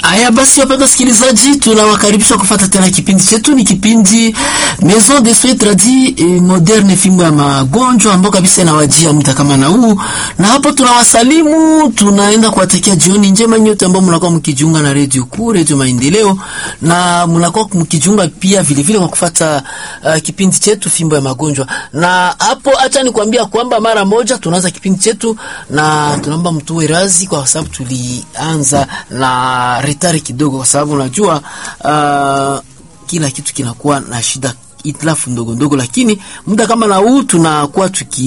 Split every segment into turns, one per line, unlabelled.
Haya basi, wapenda sikilizaji, tunawakaribisha kufuata tena kipindi chetu. Ni kipindi Maison de Soins Tradis et Moderne, fimbo ya magonjwa ambao kabisa inawajia muda kama na huu, na hapo tunawasalimu, tunaenda kuwatakia jioni njema nyote ambao mnakuwa mkijiunga na Radio Kuu, Radio Maendeleo, na mnakuwa mkijiunga pia vile vile kwa kufuata uh, kipindi chetu fimbo ya magonjwa. Na hapo acha nikwambia kwamba mara moja tunaanza kipindi chetu, na tunaomba mtuwe razi kwa sababu tulianza na retari kidogo, kwa sababu unajua uh, kila kitu kinakuwa na shida itilafu ndogo ndogo, lakini muda kama na huu tunakuwa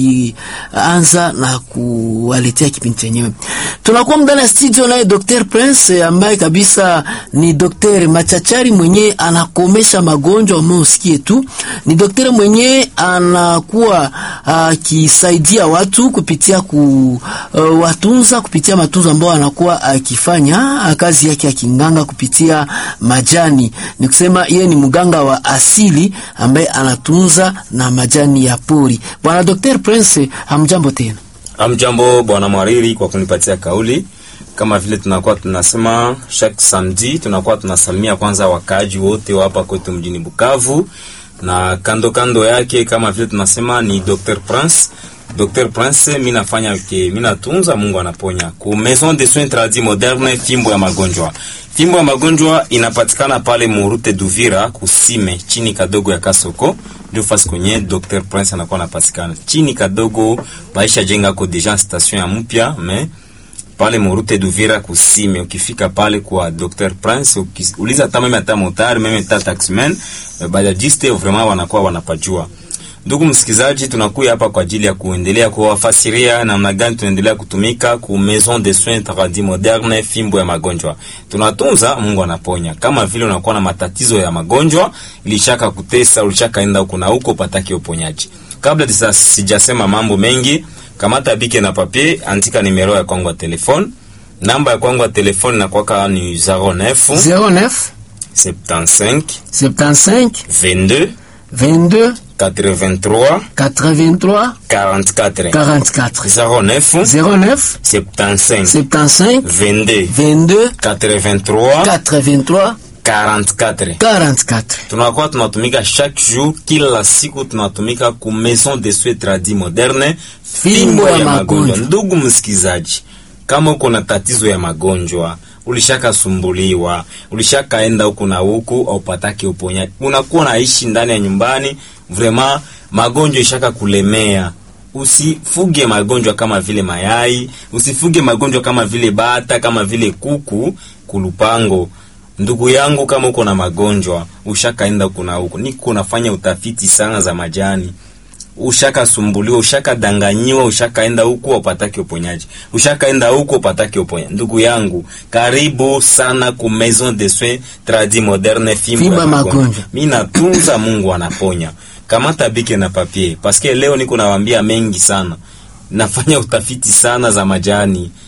tukianza na kuwaletea kipindi chenyewe. Tunakuwa ndani ya studio naye Dr. Prince ambaye kabisa ni daktari machachari mwenye anakomesha magonjwa usikie tu. Ni daktari mwenye anakuwa akisaidia uh, watu kupitia ku uh, watunza kupitia matunzo ambayo anakuwa akifanya uh, kazi yake ya kinganga kupitia majani. Ni kusema yeye ni mganga wa asili ambaye anatunza na majani ya pori. Bwana Dr. Prince, hamjambo tena.
Hamjambo bwana Mwariri kwa kunipatia kauli. Kama vile tunakuwa tunasema chaque samedi, tunakuwa tunasalimia kwanza wakaaji wote wa hapa kwetu mjini Bukavu, na kando kando yake kama vile tunasema ni Dr. Prince. Dr. Prince, mimi nafanya ke mimi natunza, Mungu anaponya. Ku Maison de Soins Tradis Moderne, fimbo ya magonjwa. Fimbo ya magonjwa inapatikana pale Murute Duvira kusime chini kadogo ya Kasoko, ndio fasi kwenye Dr. Prince anakuwa anapatikana. Chini kadogo baisha jenga ko deja station ya mpya me pale Murute Duvira kusime. Ukifika pale kwa Dr. Prince uliza hata meme hata motari meme hata taximan bajajiste vraiment wanakuwa wanapajua. Ndugu msikizaji, tunakuya hapa kwa ajili ya kuendelea kuwafasiria namna gani tunaendelea kutumika ku Maison de Soins Tradis Moderne, fimbo ya magonjwa. Tunatunza, Mungu anaponya. Kama vile unakuwa na matatizo ya magonjwa, ilishaka kutesa, ulishaka enda huko na huko pataki uponyaji. Kabla tisa sijasema mambo mengi, kamata bike na papier, andika nimero ya kwangu ya telefone. Namba ya kwangu ya telefone na kwaka ni 09
09
75
75
22
22
83
83
44
44
09
09
75
75
22
22
83
83
44
44.
tunakuwa tunatumika chaque jour, kila siku tunatumika ku Maison de Soins Tradis Moderne,
Fimbo ya magonjwa.
Ndugu msikizaji, kama uko na tatizo ya magonjwa, ulishakasumbuliwa, ulishakaenda huku na huku, au pataki uponyaji, unakuwa naishi ndani ya nyumbani, vraiment magonjwa ishaka kulemea Usifuge magonjwa kama vile mayai, usifuge magonjwa kama vile bata, kama vile kuku kulupango. Ndugu yangu, kama uko na magonjwa ushakaenda huku na huku, niko nafanya utafiti sana za majani, ushakasumbuliwa, ushakadanganyiwa, ushakaenda huku upataki uponyaji, ushakaenda huku upataki uponyaji. Ndugu yangu, karibu sana ku Maison de Soins Tradis Moderne, fimbo
Fimbo
ya
ya
magonjwa.
magonjwa.
Mimi natunza, Mungu anaponya. Kamata bike na papier, paske leo niko nawaambia mengi sana nafanya utafiti sana za majani